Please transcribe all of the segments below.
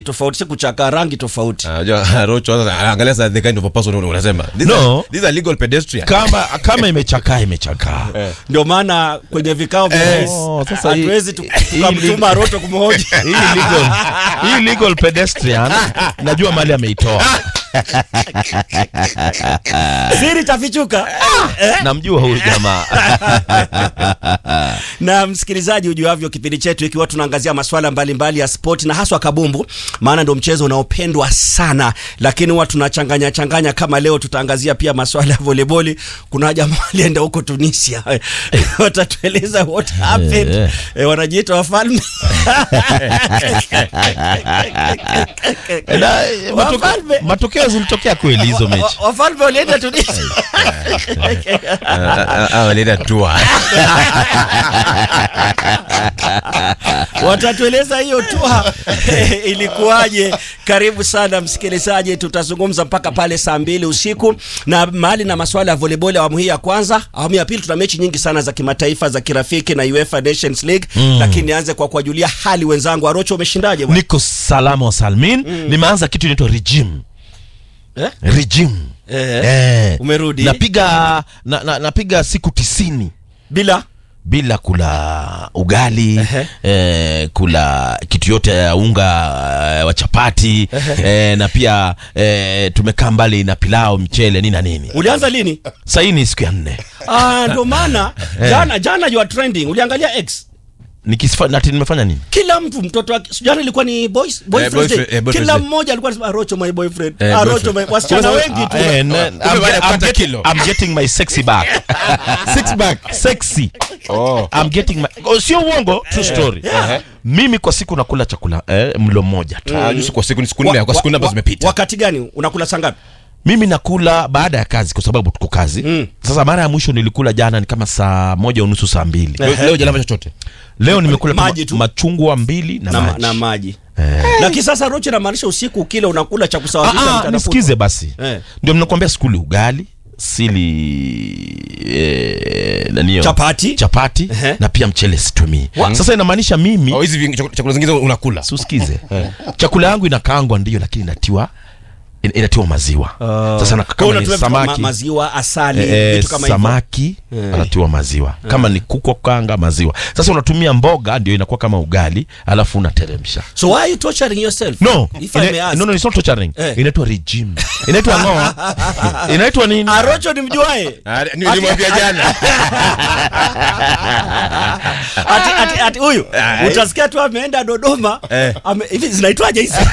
tofauti si kuchaka rangi tofauti Unajua Rocho sasa angalia sasa the kind of a person unasema. These No. are, these are legal pedestrian. kama kama imechakaa imechakaa ndio maana kwenye vikao vya Eh, rais oh, sasa hii- hatuwezi tu- hii- tukamtuma roto kumhoji hii legal, hii legal pedestrian najua mali ameitoa siri tafichuka namjua huyu jamaa na msikilizaji ujuavyo kipindi chetu ikiwa tunaangazia masuala mbalimbali ya spoti na haswa kabumbu maana ndo mchezo unaopendwa sana lakini huwa tunachanganya changanya kama leo tutaangazia pia masuala ya voleboli kuna jamaa alienda huko tunisia watatueleza what happened Eh. eh, wanajiita wafalme Na, eh, matoke- Wafalme. matokeo zilitokea kweli hizo mechi Wa- wafalme walienda tunisia Ah, walienda tour. watatueleza hiyo tua ilikuwaje. Karibu sana msikilizaji, tutazungumza mpaka pale saa mbili usiku na mahali na masuala ya volleyball awamu hii ya kwanza. Awamu ya pili tuna mechi nyingi sana za kimataifa za kirafiki na UEFA Nations League mm. Lakini nianze kwa kuwajulia hali wenzangu. Arocho, umeshindaje bwana? niko salama wa salmin nimeanza kitu inaitwa regime Eh? regime Eh, Eh. umerudi napiga na, na, napiga siku tisini bila bila kula ugali Ehe. eh, kula kitu yote ya unga eh, wa chapati eh, na pia eh, tumekaa mbali na pilao mchele nini na nini ulianza lini? sahii ni siku ya nne Ah, ndo maana jana jana you are trending. Uliangalia X Nikisifa- nati nimefanya nini kila mtu mtoto wake jana ilikuwa ni boys boyfriend boyfriend- day. eh, boyfriend kila day. mmoja alikuwa anasema Arocho my boyfriend Eh, Arocho boyfriend. my wasichana Kwanza- wengi tu Eh, na- I'm, baada ya get- I'm, kupata get- kilo. I'm getting my sexy back Six back. sexy Oh. I'm getting my oh, sio uongo true story Yeah. mimi kwa siku nakula chakula eh, mlo mmoja tu Ah, juzi kwa siku ni siku Wa- nne, kwa siku nne wa- ambazo wa- zimepita. wakati gani unakula saa ngapi mimi nakula baada ya kazi kwa sababu tuko kazi Mm. sasa mara ya mwisho nilikula jana ni kama saa moja unusu saa mbili Leo- Leo jalamba chochote. leo nimekula tu Maji tu. machungwa mbili na, na, ma- maji na maji Eh. lakini sasa rocho inamaanisha usiku ukile unakula cha Ah, kusawazisha ah, mchana nisikize basi Eh. ndio mnakwambia sikuli ugali sili eh, naniyo Chapati. chapati Ehe. na pia mchele situmii sasa inamaanisha mimi Oh, hizi vi- chak- chakula zingine unakula. susikize chakula yangu inakaangwa ndio lakini inatiwa in- inatiwa maziwa sasa na Kwa hiyo kama ni unatumia vitu kama samaki maziwa asali eh, vitu kama hivyo samaki anatiwa maziwa kama ni kuku wa kukaanga maziwa sasa unatumia mboga ndio inakuwa kama ugali alafu unateremsha so why are you torturing yourself no if I may ina, ask no, no, it's not torturing Eh. inaitwa regime inaitwa ngoa inaitwa nini arocho ni mjuae Ah, ni- Nilimwambia jana. ati ati ati huyu Ah, utasikia tu ameenda Dodoma Eh. ame, hivi zinaitwaje hizi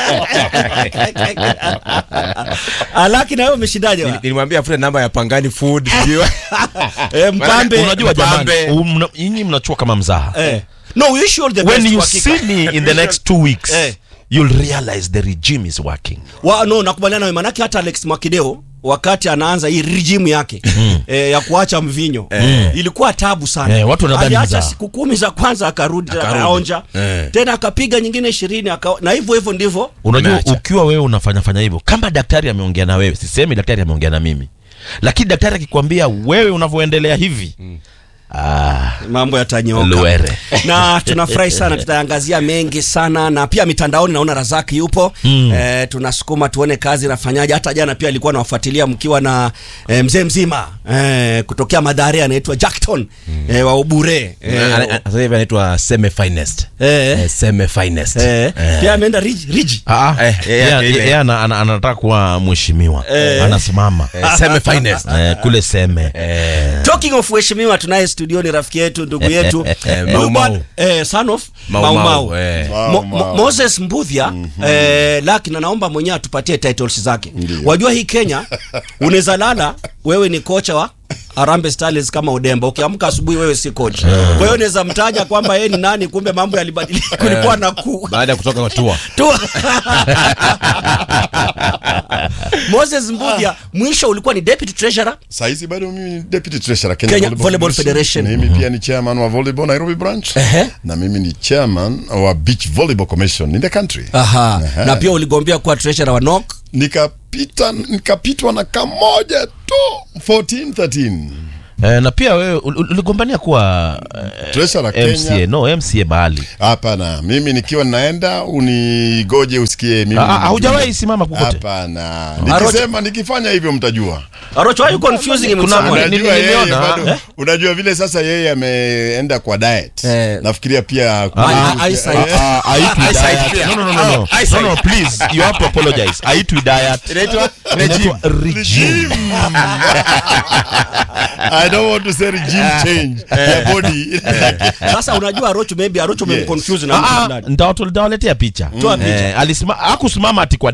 alaki na wewe umeshindaje wa? Nilimwambia afute namba ya Pangani Food. sijui- eh, mpambe unajua Mpambe. jamani um, mna- nyinyi mnachua kama mzaha eh. no we wish you all the when best you kwa hakika. see me in the next two weeks Eh. you'll realize the regime is working wa, no nakubaliana nawe manake hata Alex Mwakideo wakati anaanza hii regime yake eh, ya kuacha mvinyo ilikuwa tabu sana Eh, watu wanadhani aliacha mzaha. siku kumi za kwanza akarudi Akarudi. akaonja Eh. tena akapiga nyingine ishirini aka, na hivyo hivyo ndivyo unajua Umeacha. ukiwa wewe unafanya fanya hivyo kama daktari ameongea na wewe sisemi daktari ameongea na mimi lakini daktari akikwambia wewe unavyoendelea hivi ah, mambo yatanyoka luere na tunafurahi sana tutaangazia mengi sana na pia mitandaoni naona razaki yupo mm. e, tunasukuma tuone kazi nafanyaje hata jana pia alikuwa nawafuatilia mkiwa na e, mzee mzima e, kutokea madhare anaitwa jackton mm. e, wa ubure e, Ana- ana- Sasa hivi anaitwa Seme Finest. Eh. Eh, Seme Finest. e, Eh. pia ameenda riji, riji. Ah, ah, Eh, yeye- yake ile. yeye ana- ana- anataka kuwa mheshimiwa anasimama Eh, Seme Finest. eh, kule seme talking of uheshimiwa tunaye studioni rafiki yetu ndugu yetu Eh, Huyu Mau bwana- Mau. eh, son of Mau Mau Mau, Mau. eh. Mo, Mo, Moses Mbudhia eh, lakini naomba mwenyewe atupatie titles zake. Wajua hii Kenya unaweza lala wewe ni kocha wa Harambee Stars kama Udemba, ukiamka asubuhi wewe si coach. Kwa hiyo unaweza mtaja kwamba yeye ni nani, kumbe mambo yalibadilika, kulikuwa na ku Baada ya kutoka kwa tour. tu Moses Mbudhia mwisho ulikuwa ni deputy treasurer Saizi bado mimi ni deputy treasurer Kenya, Kenya Volleyball Federation. Mimi pia ni chairman wa volleyball Nairobi branch Ehe. na mimi ni chairman wa beach volleyball commission in the country. Aha. Ehe. Na pia uligombea kuwa treasurer wa NOC Nikapita nikapitwa na kamoja tu 14 13 Eh, na pia wewe ul- ul- uligombania kuwa eh, Treasurer MCA Kenya. no MCA bahali Hapana, mimi nikiwa naenda unigoje usikie mimi. Ah, ah, ni haujawahi mjumbe. simama kokote? Hapana. Nikisema nikifanya hivyo mtajua. Arocho, why you confusing him with Kuna- someone? ni- Unajua ni- yeye niliona, bado. eh? Unajua vile sasa yeye ameenda kwa diet. Eh. Nafikiria pia Ah, ah, eyesight. Ah, ah, haitwi Eyesight diet. pia. No, no, no, no, no. Ah, eyesight. No, no, please, you have to apologize. Haitwi diet. Inaitwa Inaitwa regime. I don't want to say regime change ya body. sasa unajua Arocho maybe Arocho Yes. umemconfuse na mtu Ah, ah, fulani. nitawatu- nitawaletea picha Toa picha. Eh, alisima- hakusimama ati kwa